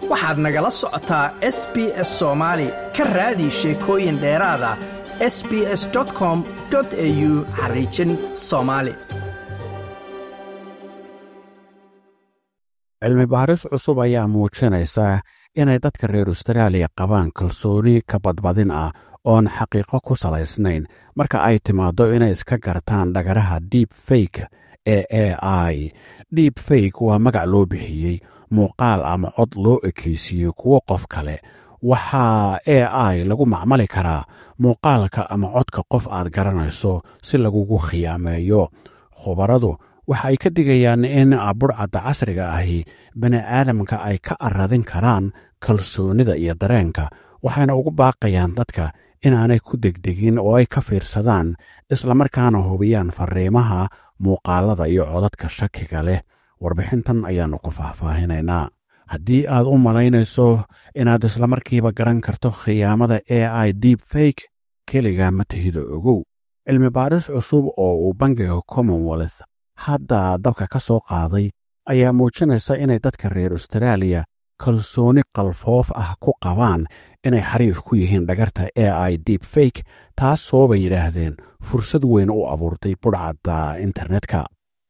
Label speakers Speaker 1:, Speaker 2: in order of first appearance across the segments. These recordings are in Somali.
Speaker 1: waxaad nagala socotaa s b s soomaali ka raadi sheekooyin dheeraada s b s com au xariijin soomaali
Speaker 2: cilmi baaris cusub ayaa muujinaysa inay dadka reer austraaliya qabaan kalsooni ka badbadin ah oon xaqiiqo ku salaysnayn marka ay timaaddo inay iska gartaan dhagaraha deep fake ee a i deep fake waa magac loo bixiyey muuqaal ama cod loo ekaysiiyey kuwo qof kale waxaa a i lagu macmali karaa muuqaalka ama codka qof aad garanayso si lagugu khiyaameeyo khubaradu waxa ay ka digayaan in budhcadda casriga ahi bani aadamka ay ka aradin karaan kalsoonida iyo dareenka waxayna ugu baaqayaan dadka inaanay ku degdegin oo ay ka fiirsadaan islamarkaana hubiyaan fariimaha muuqaalada iyo codadka shakiga leh warbixintan ayaannu ku faahfaahinaynaa haddii aad u malaynayso inaad islamarkiiba garan karto khiyaamada a i deep fake keliga ma tahida ogow cilmi baaris cusub oo uu bangiga commonwealth hadda dabka ka soo qaaday ayaa muujinaysa inay dadka reer austraaliya kalsooni qalfoof ah ku qabaan inay xariif ku yihiin dhagarta a i deep fake taasoo bay yidhaahdeen fursad weyn u abuurtay budhcadda internetka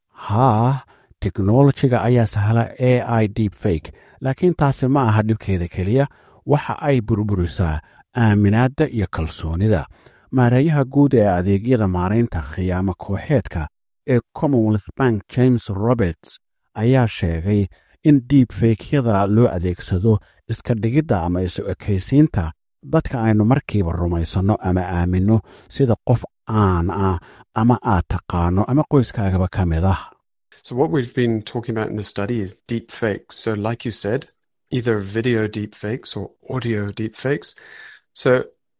Speaker 2: haa teknolojiga ayaa sahla a i deep fake laakiin taasi ma aha dhibkeeda keliya waxa ay burburisaa aaminaadda iyo kalsoonida maareeyaha guud ee adeegyada maaraynta khiyaamo kooxeedka ee commonwealth bank james roberts ayaa sheegay in diib feykyada loo adeegsado iska dhigidda ama isu ekaysiinta dadka aynu markiiba rumaysanno ama aaminno sida qof aan ah ama aad taqaano ama qoyskaagaba ka mid ah
Speaker 3: So, what we've been talking about in the study is deep fakes. So, like you said, either video deep fakes or audio deep fakes. So,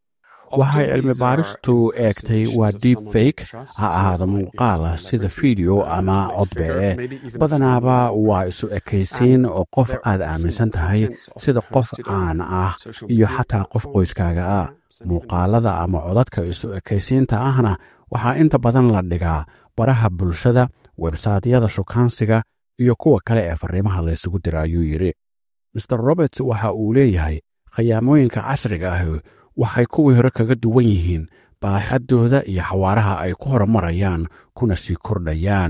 Speaker 2: waxay cilmi baaristu eegtay waa deep fake ha ahaada muuqaala sida fiideo ama codbee badanaaba waa isu ekaysiin oo qof aad aaminsan tahay sida qof caan ah iyo xataa qof qoyskaaga ah muuqaalada ama codadka isu ekaysiinta ahna waxaa inta badan la dhigaa baraha bulshada websaytyada shukaansiga iyo kuwa kale ee fariimaha laysugu dira ayuu yidhi maer roberts waxa uu leeyahay khiyaamooyinka casriga ah waxay kuwii hore kaga duwan yihiin baaxaddooda iyo xawaaraha ay ku horumarayaan kuna sii kordhayaan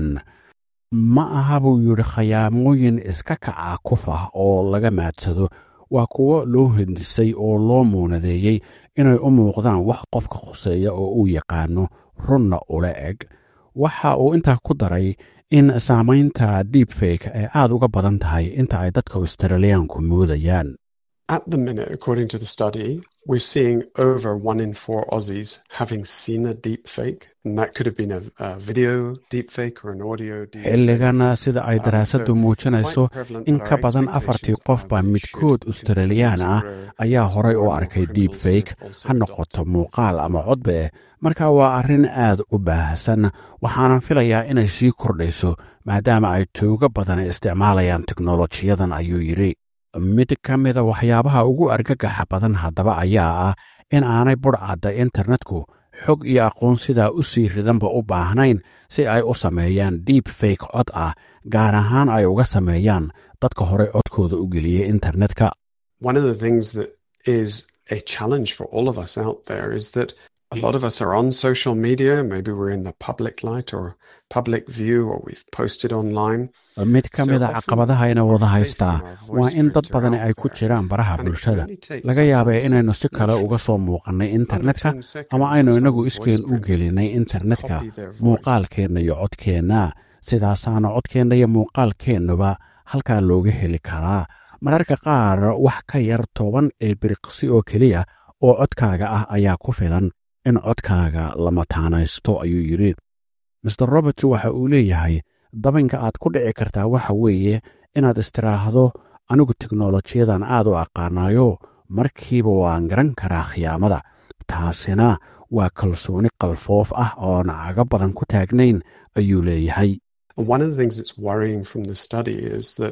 Speaker 2: ma aha buu yidhi khayaamooyin iska kaca kuf ah oo laga maadsado waa kuwo loo hindisay oo loo muunadeeyey inay u muuqdaan wax qofka khuseeya oo uu yaqaano runna ula eg waxa uu intaa ku daray in saamaynta deep fake ay aad uga badan tahay inta ay dadka australiyaanku moodayaan
Speaker 3: at the minute, according to the study, we're seeing over one in four Aussies having seen a deep fake. And that could have been a, a video deep fake or an audio deep
Speaker 2: xilligan sida ay daraasaddu muujinayso in ka badan afartii qofba midkood australiyaan ah ayaa horay u arkay deep fake ha noqoto muuqaal ama codbe marka waa arrin aad u baahsan waxaanan filayaa inay sii kordhayso maadaama ay toogo badan isticmaalayaan teknolojiyadan ayuu yidhi mid ka mida waxyaabaha ugu argagaxa badan haddaba ayaa ah in aanay budhcadda internetku xog iyo aqoon sidaa u sii ridanba u baahnayn si ay u sameeyaan deep fake cod ah gaar ahaan ay uga sameeyaan dadka horey codkooda u geliyey internetka
Speaker 3: One of the things that is a challenge for all of us out there is that a lot of us are on social media. Maybe we're in the public light or public view, or we've posted online.
Speaker 2: mid ka mida caqabadahayna wada haystaa waa in dad badani ay ku jiraan baraha bulshada laga yaabee inaynu si kale uga soo muuqannay internetka ama aynu innagu iskeen u gelinay internetka muuqaalkeenna iyo codkeenna sidaasaana codkeenna iyo muuqaalkeennuba halkaa looga heli karaa mararka qaar wax ka yar toban ilbiriqsi oo keliya oo codkaaga ah ayaa ku filan in codkaaga la mataanaysto ayuu yidhi maer roberts waxa uu leeyahay dabinka aad ku dhici kartaa waxa weeye inaad istiraahdo anigu teknolojiyadan aad u aqaanayo markiiba waan garan karaa khiyaamada taasina waa kalsooni qalfoof ah oon cago badan ku taagnayn ayuu leeyahay
Speaker 3: One of the things that's worrying from the study is that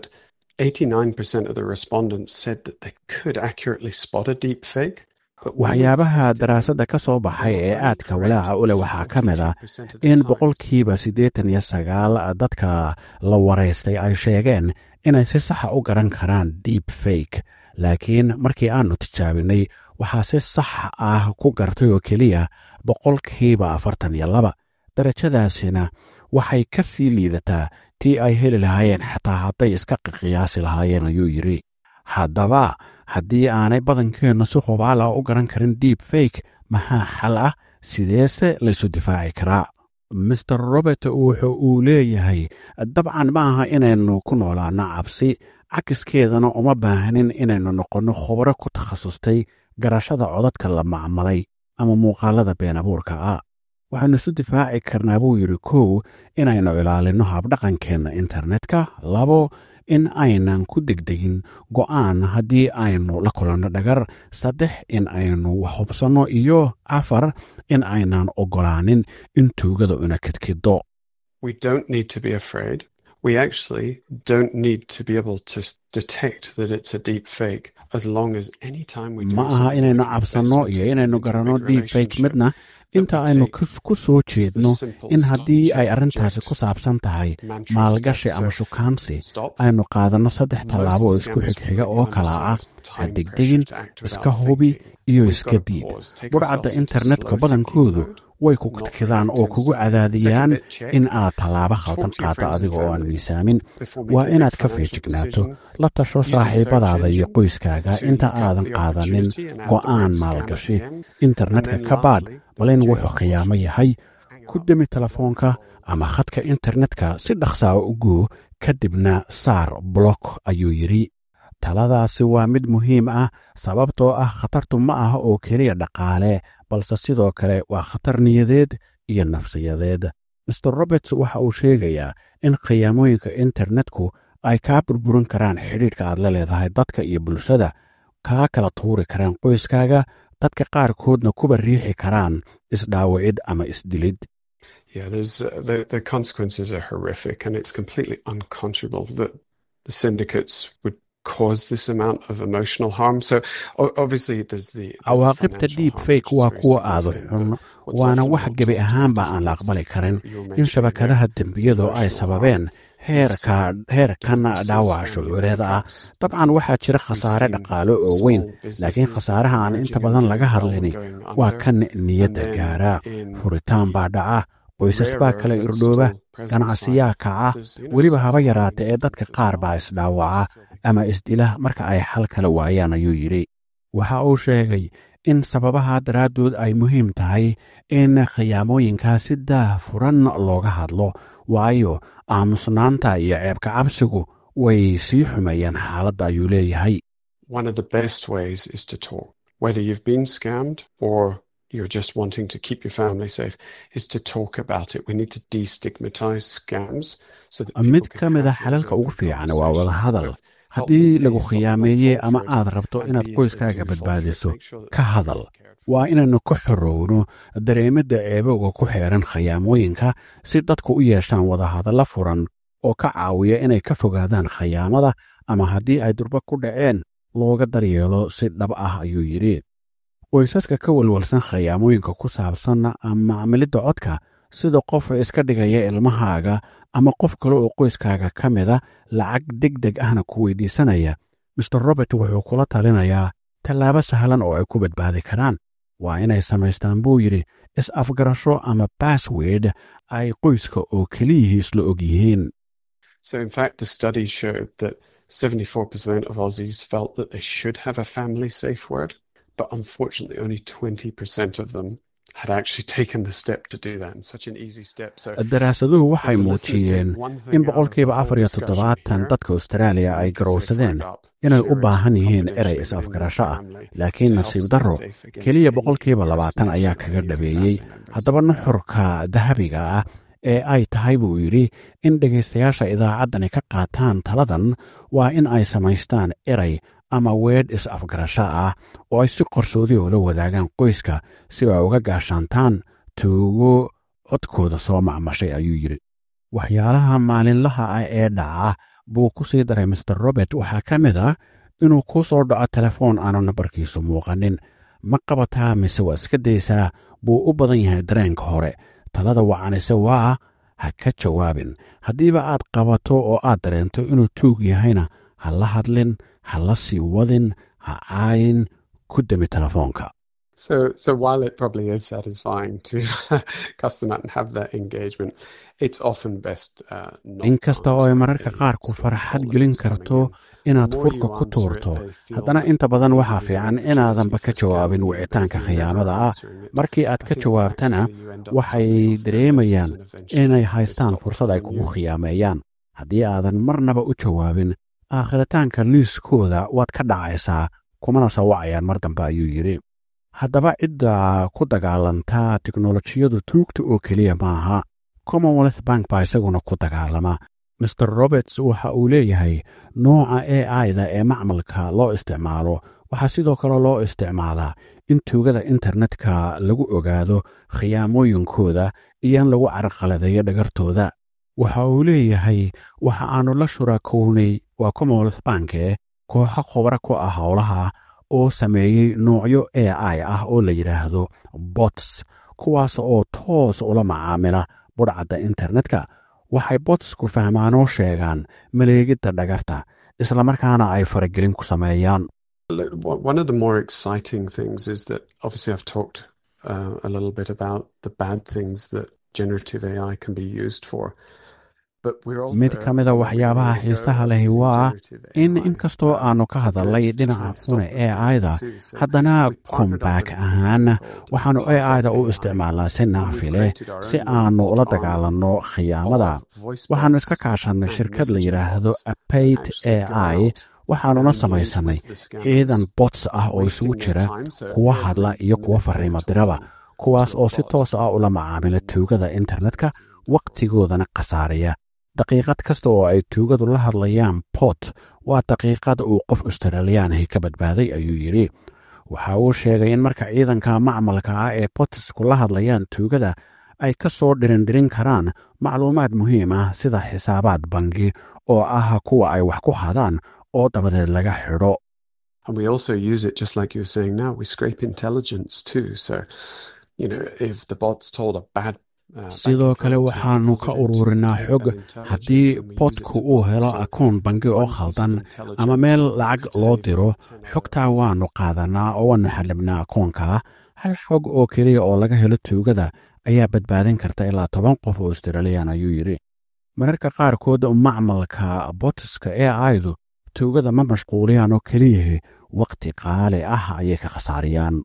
Speaker 3: 89% of the respondents said that they could accurately spot a deep fake.
Speaker 2: waxyaabaha daraasadda ka soo baxay ee aadka walaaca u leh waxaa ka mid ah in boqolkiiba siddeetan iyo sagaal dadka la waraystay ay sheegeen inay si saxa u garan karaan deep fake laakiin markii aannu tijaabinay waxaa si sax ah ku gartay oo keliya boqolkiiba afartan iyo laba darajadaasina waxay ka sii liidataa tii ay heli lahaayeen xataa hadday iska qiyaasi lahaayeen ayuu yidhi haddaba haddii aanay badankeennu si hubaala u garan karin deep fake maxaa xal ah sideese laysu difaaci karaa master robert wuxu uu leeyahay dabcan ma aha inaynu ku noolaanno cabsi cakiskeedana uma baahnin inaynu noqonno khubro ku takhasustay garashada codadka la macmalay ama muuqaalada been abuurka ah waxaynu isu difaaci karnaa buu yidhi kow inaynu ilaalinno habdhaqankeenna internetka labo in aynan ku degdegin go'aan haddii aynu la kulanno dhagar saddex in aynu wax hubsanno iyo afar in aynan oggolaanin in tuugada una kedkiddo
Speaker 3: We don't need to be afraid. We actually don't need to be able to s- detect that it's a deep fake as long as any time we do
Speaker 2: ma aha
Speaker 3: something
Speaker 2: inaynu
Speaker 3: like
Speaker 2: cabsanno
Speaker 3: investment
Speaker 2: iyo inaynu
Speaker 3: into a
Speaker 2: garanno
Speaker 3: big
Speaker 2: deep fake
Speaker 3: relationship,
Speaker 2: midna
Speaker 3: that
Speaker 2: inta
Speaker 3: we
Speaker 2: aynu
Speaker 3: take
Speaker 2: kus- ku soo jeedno
Speaker 3: the simple
Speaker 2: in
Speaker 3: stop,
Speaker 2: haddii ay
Speaker 3: check,
Speaker 2: arrintaasi
Speaker 3: reject
Speaker 2: ku saabsan tahay
Speaker 3: mantra
Speaker 2: maalgashi
Speaker 3: steps.
Speaker 2: ama
Speaker 3: So,
Speaker 2: shukaansi
Speaker 3: stop.
Speaker 2: aynu qaadanno saddex
Speaker 3: Most
Speaker 2: tallaabo oo isku
Speaker 3: scammers
Speaker 2: xigxiga
Speaker 3: completely
Speaker 2: oo kala ah
Speaker 3: understand
Speaker 2: ha
Speaker 3: time
Speaker 2: degdegin
Speaker 3: pressure to act
Speaker 2: iska
Speaker 3: without
Speaker 2: hubi
Speaker 3: thinking.
Speaker 2: iyo
Speaker 3: We've
Speaker 2: iska
Speaker 3: got to
Speaker 2: diid
Speaker 3: pause, take
Speaker 2: budhcadda
Speaker 3: ourselves into
Speaker 2: internetka
Speaker 3: slow
Speaker 2: badankoodu
Speaker 3: thinking mode,
Speaker 2: way ku
Speaker 3: not
Speaker 2: kadkidaan oo
Speaker 3: react
Speaker 2: kugu
Speaker 3: instantly.
Speaker 2: cadaadiyaan
Speaker 3: Second bit, check.
Speaker 2: in aad tallaabo
Speaker 3: Talk
Speaker 2: khaldan
Speaker 3: to your
Speaker 2: qaaddo
Speaker 3: friends and
Speaker 2: adiga oo aan
Speaker 3: family
Speaker 2: miisaamin
Speaker 3: before
Speaker 2: waa
Speaker 3: making a big
Speaker 2: inaad ka
Speaker 3: financial
Speaker 2: feejignaato
Speaker 3: decision.
Speaker 2: la tasho
Speaker 3: Use a search
Speaker 2: saaxiibadaada iyo
Speaker 3: engine
Speaker 2: qoyskaaga
Speaker 3: to
Speaker 2: inta
Speaker 3: look up
Speaker 2: aadan
Speaker 3: the
Speaker 2: qaadanin
Speaker 3: opportunity and add the
Speaker 2: go'aan
Speaker 3: word scam at
Speaker 2: maalgashi
Speaker 3: the end.
Speaker 2: internetka
Speaker 3: And then
Speaker 2: ka baadh
Speaker 3: lastly,
Speaker 2: bal in
Speaker 3: don't
Speaker 2: wuxuu
Speaker 3: change
Speaker 2: khiyaamo yahay ku demi telefoonka ama khadka internetka si dhaqsaa u guu kadibna saar blok ayuu yidhi taladaasi waa mid muhiim ah sababtoo ah khatartu ma aha oo keliya dhaqaale balse sidoo kale waa khatar niyadeed iyo nafsiyadeed master roberts waxa uu sheegayaa in khiyaamooyinka internetku ay kaa burburin karaan xidhiidhka aad la leedahay dadka iyo bulshada kaa kala tuuri karaan qoyskaaga dadka qaarkoodna kuba riixi karaan isdhaawicid ama isdilid
Speaker 3: Yeah, there's uh, the the consequences are horrific, and it's completely unconscionable that the syndicates would cause this amount of emotional harm. So o- obviously, there's the, the
Speaker 2: cawaaqibta
Speaker 3: financial
Speaker 2: deep
Speaker 3: harm,
Speaker 2: fake
Speaker 3: which is
Speaker 2: waa
Speaker 3: very
Speaker 2: kuwa aada
Speaker 3: significant,
Speaker 2: xun
Speaker 3: but what's
Speaker 2: waana
Speaker 3: often
Speaker 2: wax
Speaker 3: not
Speaker 2: gebi
Speaker 3: talked
Speaker 2: ahaanba
Speaker 3: about
Speaker 2: aan la
Speaker 3: is
Speaker 2: aqbali
Speaker 3: that
Speaker 2: karin
Speaker 3: you're
Speaker 2: in
Speaker 3: mentioning
Speaker 2: shabakadaha
Speaker 3: there
Speaker 2: dembiyadu ay
Speaker 3: emotional
Speaker 2: sababeen
Speaker 3: harm.
Speaker 2: heerka heerkana dhaawac shucuureed ah dabcan waxaa jira khasaare dhaqaale oo weyn laakiin khasaaraha aan inta badan laga hadlini waa kan niyadda gaara furitaan baa dhaca qoysas baa kala irdhooba ganacsiyaa kaca weliba haba yaraata ee dadka qaar baa isdhaawaca ama isdila marka ay xal kala waayaan ayuu yidhi waxa uu sheegay in sababaha daraaddood ay muhiim tahay in khiyaamooyinkaa si daah furan looga hadlo waayo aamusnaanta iyo ceebka cabsigu way sii xumeeyaan xaaladda ayuu leeyahay
Speaker 3: One of the best ways is to talk. Whether you've been scammed or you're just wanting to keep your family safe, is to talk about it. We need to destigmatize scams so that
Speaker 2: mid
Speaker 3: people
Speaker 2: ka
Speaker 3: can
Speaker 2: mid a
Speaker 3: have those
Speaker 2: xalalka ugu
Speaker 3: open
Speaker 2: fiican waa wada
Speaker 3: conversations
Speaker 2: hadal
Speaker 3: with
Speaker 2: haddii
Speaker 3: help them
Speaker 2: lagu
Speaker 3: pay, help them
Speaker 2: khiyaameeyey
Speaker 3: fall
Speaker 2: ama
Speaker 3: for it,
Speaker 2: aad rabto
Speaker 3: and
Speaker 2: inaad
Speaker 3: be if they
Speaker 2: qoyskaaga
Speaker 3: do fall for it,
Speaker 2: badbaadiso
Speaker 3: make sure that
Speaker 2: ka
Speaker 3: they're
Speaker 2: hadal
Speaker 3: cared for.
Speaker 2: waa inaynu ka xorowno dareemidda ceebowga ku xeeran khiyaamooyinka si dadku u yeeshaan wadahadalla furan oo ka caawiya inay ka fogaadaan khiyaamada ama haddii ay durba ku dhaceen looga daryeelo si dhab ah ayuu yidhi qoysaska ka walwalsan khiyaamooyinka ku saabsan macmilidda codka sida qof iska dhigaya ilmahaaga ama qof kale oo qoyskaaga ka mida lacag deg deg ahna ku weydiisanaya master robert wuxuu kula talinayaa tallaabo sahlan oo ay ku badbaadi karaan waa inay samaystaan buu yidhi is-afgarasho ama bassword ay qoyska oo keliyihiis la og yihiin
Speaker 3: So, in fact, the study showed that 74% of Aussies felt that they should have a family safe word, but unfortunately, only 20% of them had actually taken the step to do that. And such an easy step. So,
Speaker 2: daraasaduhu waxay
Speaker 3: if the listeners take
Speaker 2: muujiyeen
Speaker 3: one thing
Speaker 2: in
Speaker 3: out of the
Speaker 2: boqolkiiba
Speaker 3: whole
Speaker 2: afar iyo
Speaker 3: discussion
Speaker 2: toddobaatan
Speaker 3: here,
Speaker 2: dadka austraaliya ay
Speaker 3: make a safe
Speaker 2: garowsadeen
Speaker 3: word up,
Speaker 2: inay u
Speaker 3: share it
Speaker 2: baahan yihiin erey
Speaker 3: confidentially within your
Speaker 2: is-afgarasho ah
Speaker 3: family
Speaker 2: laakiin
Speaker 3: to help
Speaker 2: nasiib
Speaker 3: stay
Speaker 2: darro
Speaker 3: safe against
Speaker 2: keliya
Speaker 3: any
Speaker 2: boqolkiiba labaatan ayaa
Speaker 3: impersonation
Speaker 2: kaga
Speaker 3: of any of your
Speaker 2: dhabeeyey
Speaker 3: family members.
Speaker 2: haddaba nuxurka dahabiga ah ee ay tahay buu yidhi in dhegaystayaasha idaacaddani ka qaataan taladan waa in ay samaystaan erey ama weedh is-afgarasho ah oo ay si qarsoodi oola wadaagaan qoyska si ay uga gaashaantaan tuugo codkooda soo macmashay ayuu yidhi waxyaalaha maalinlaha ah ee dhaca buu ku sii daray master robert waxaa ka mid ah inuu kuu soo dhaco telefoon aanu nambarkiisu muuqanin ma qabataa mise waa iska daysaa buu u badan yahay dareenka hore talada wacanise waa ha ka jawaabin haddiiba aad qabato oo aad dareento inuu tuug yahayna ha la hadlin ha la sii wadin ha caayin ku demi telefoonka
Speaker 3: So, so while it probably is satisfying to customer and have that engagement, it's often best uh, not
Speaker 2: inkasta oo ay mararka qaar ku farxad gelin karto inaad furka ku tuurto haddana inta badan waxaa fiican inaadanba ka jawaabin wicitaanka khiyaamada ah markii aad ka jawaabtana waxay dareemayaan inay haystaan fursad ay kugu khiyaameeyaan haddii aadan marnaba u jawaabin aakhiritaanka liiskooda waad ka dhacaysaa kumana soo wacayaan mar dambe ayuu yidhi haddaba cidda ku dagaalanta tiknolojiyadu tuugta oo keliya maaha commonwealth bank baa isaguna ku dagaalama maer roberts waxa uu leeyahay nooca a i-da ee macmalka loo isticmaalo waxaa sidoo kale loo isticmaalaa in tuugada internetka lagu ogaado khiyaamooyinkooda iyo in lagu carqaladeeyo dhagartooda waxa uu leeyahay waxa aannu la shuraakownay waa commonwealth banke kooxo khobra ku ah howlaha oo sameeyey noocyo a i ah oo la yidhaahdo bots kuwaas oo toos ula macaamila budhcadda internetka waxay botsku fahmaanoo sheegaan maleegidda dhagarta islamarkaana ay faragelin ku sameeyaan
Speaker 3: One of the more exciting things is that obviously I've talked uh, a little bit about the bad things that generative AI can be used for.
Speaker 2: mid ka mida waxyaabaha xiisaha lehi waa in inkastoo aannu ka hadalnay dhinaca xune e aida haddana kombaak ahaan waxaannu e aida u isticmaalnaa si nacfi leh si aannu ula dagaalanno khiyaamada waxaannu iska kaashannay shirkad la yidhaahdo apayt e i waxaannuna samaysannay ciidan bots ah oo isugu jira kuwa hadla iyo kuwa farriimo diraba kuwaas oo si toos ah ula macaamila tuugada internetka wakhtigoodana khasaaraya daqiiqad kasta oo ay tuugadu la hadlayaan bot waa daqiiqad uu qof australiyaanahi ka badbaaday ayuu yidhi waxa uu sheegay in marka ciidanka macmalka ah ee botisku la hadlayaan tuugada ay ka soo dhirindhirin karaan macluumaad muhiim ah sida xisaabaad bangi oo ah kuwa ay wax ku hadaan oo dabadeed laga xidho
Speaker 3: And we also use it just like you were saying now. We scrape intelligence too. So, you know, if the bot's told a bad
Speaker 2: sidoo kale waxaannu ka ururinaa xog haddii bodku uu helo akoon bangi oo khaldan ama meel lacag loo diro xogtaa waannu qaadanaa oo waannu xallibnaa akoonka hal xog oo keliya oo laga helo tuugada ayaa badbaadin karta ilaa toban qof oo australiyan ayuu yidhi mararka qaarkood macmalka botiska ee aydu tuugada ma mashquuliyaan oo keliyahi wakhti qaali ah ayay ka khasaariyaan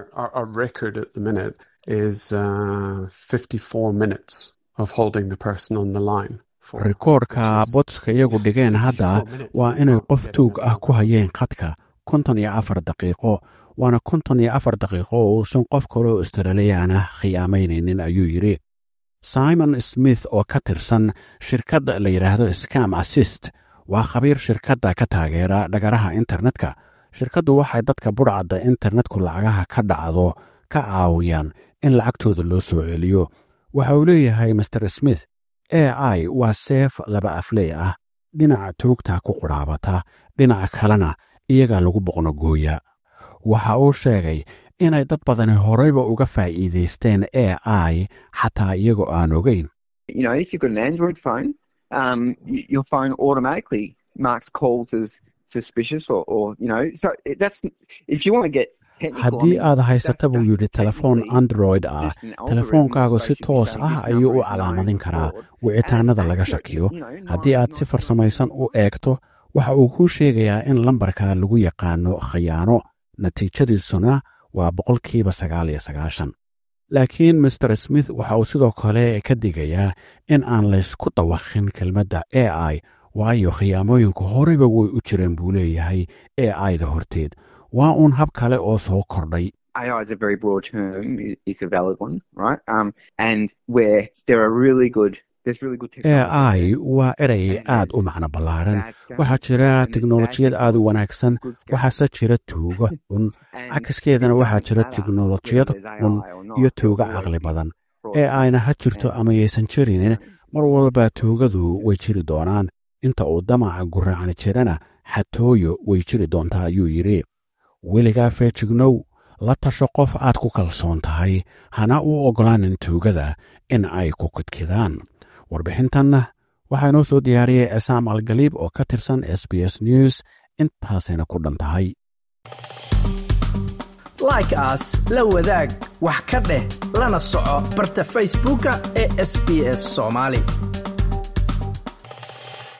Speaker 3: is uh, 54 minutes of holding the person on the line.
Speaker 2: rikoorka botska iyagu dhigeen hadda waa inay qof tuug ah ku hayeen khadka konton iyo afar daqiiqo waana konton iyo afar daqiiqo oo uusan qof kaloo australiyaana khiyaamaynaynin ayuu yidhi simon smith oo ka tirsan shirkadda la yidhaahdo scam assist waa khabiir shirkadda ka taageera dhagaraha internetka shirkaddu waxay dadka budhcadda internetku lacagaha ka dhacdo ka caawiyaan in lacagtooda loo soo celiyo waxa uu leeyahay master smith a i waa seef laba afley ah dhinaca tuugta ku qudhaabata dhinaca kalena iyagaa lagu boqnogooya waxa uu sheegay inay dad badani horeyba uga faa'iidaysteen a i xataa iyagoo aan ogeyn haddii aad haysata buu yidhi telefoon android ah telefoonkaagu si toos ah ayuu u calaamadin karaa wicitaanada laga shakiyo haddii aad si farsamaysan u eegto waxa uu kuu sheegayaa in lambarka lagu yaqaano khayaano natiijadiisuna waa boqolkiiba sagaal iyo sagaashan laakiin master smith waxa uu sidoo kale ka digayaa in aan laysku dawakhin kelmadda a i waayo khiyaamooyinku horeyba way u jireen buu leeyahay a i da horteed waa uun hab kale oo soo kordhay
Speaker 4: AI is a very broad term, it's a valid one, right? Um, and where there are really good
Speaker 2: a i waa erey aad u macno ballaaran waxaa jira teknolojiyad aad u wanaagsan waxaase jira tuugo xun cakaskeedana waxaa jira teknolojiyad xun iyo tuugo caqli badan ee ayna ha jirto ama yaysan jirinin mar walba tuugadu way jiri doonaan inta uu damaca guraacni jirana xatooyo way jiri doontaa ayuu yidhi weligaa feejignow la tasho qof aad ku kalsoon tahay hana u oggolaanin tuugada in ay ku kidkidaan warbixintanna waxaa inoo soo diyaariyey cisaam algaliib oo ka tirsan s b s news intaasayna ku dhan tahay
Speaker 1: like aas la wadaag wax ka dheh lana soco barta facebooka ee sb s soomaali